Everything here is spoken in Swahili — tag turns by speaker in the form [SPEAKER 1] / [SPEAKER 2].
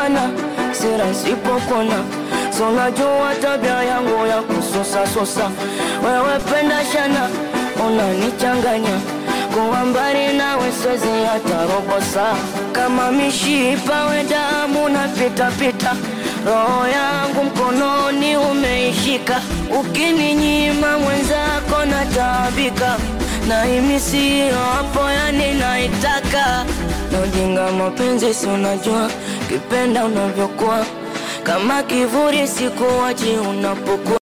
[SPEAKER 1] sana sira sipokona so unajua tabia yangu ya kususa susa wewe penda shana unanichanganya kuwa mbali nawe siwezi hata robo saa kama mishipa we damu na pita pita roho yangu mkononi umeishika ukininyima mwenzako nataabika na himi siyo hapo yani naitaka na ujinga mapenzi si unajua kipenda unavyokuwa kama kivuli sikuwachi unapokuwa